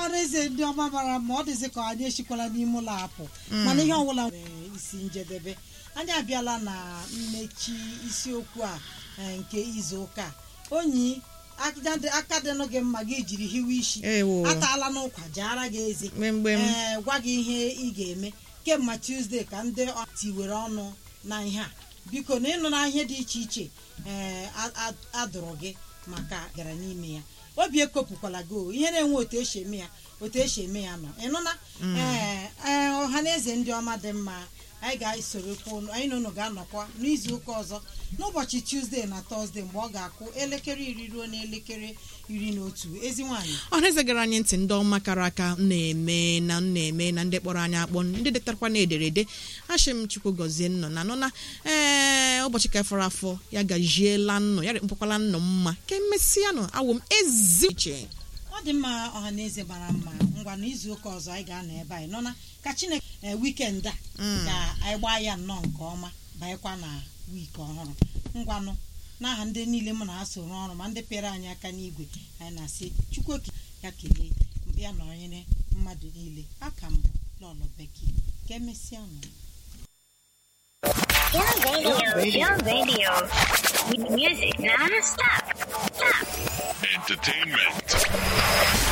ọrụ eze ndị ọma mara ma ọ dịzị ka anyị esikwala n'ime ụlọ apụ mana ihe ọbụla nwere isi njedebe anyị abịala na mmechi isiokwu a eh, nke izu ụka a. onyi aka- aka dịnụ gị mma gị jiri hiwe isi ewo ataala n'ụkwa jaara gị eze mgbemgbem ee gwa gị ihe ị ga-eme kemgbe tuzdee ka ndị ọ- tiwere ọnụ na ihe a biko na ịnụ na ihe dị iche iche ee a- a- adụrụ gị maka gara n'ime ya obi ekopụkwala gị o ihe na-enwe otu esi eme ya otu esi eme ya nọ ịnụna ee ee ọha na eze ndị ọma dị mma anyị ga-esorokwa unu anyị na unu ga-anọkwa n'izu ụka ọzọ n'ụbọchị tuzdee na tọzdee mgbe ọ ga-akụ elekere iri ruo n'elekere iri na otu ezi nwaanyị ọhaneze gara anyị ntị ndị ọma kara aka m na-eme na m na-eme na ndị kpọrọ anyị akpọ ndị detarakwa na ederede achị m chukwu gọzie nnọ na nọ na ee ụbọchị ka fọrọ afọ ya gajiela nnọ ya rekpọkwala nnọ mma ka emesịa nọ awụ m ezi iche ọ dị mma ọha na eze mara mma ngwa n'izu ụka ọzọ anyị ga-anọ ebe anyị nọ na ka chineke ee wikend a ka anyị gbaa ya nnọọ nke ọma banyekwa na wiiki ọhụrụ ngwanụ n'aha ndị niile mụ na ha so rụọ ọrụ ma ndị pịara anyị aka n'igwe anyị na-asị chukwu oke ya kelee ya nọnyere mmadụ niile aka mbụ lọlọ beki ka emesịa nụ Your radio, your radio. With music non-stop. Stop. Entertainment.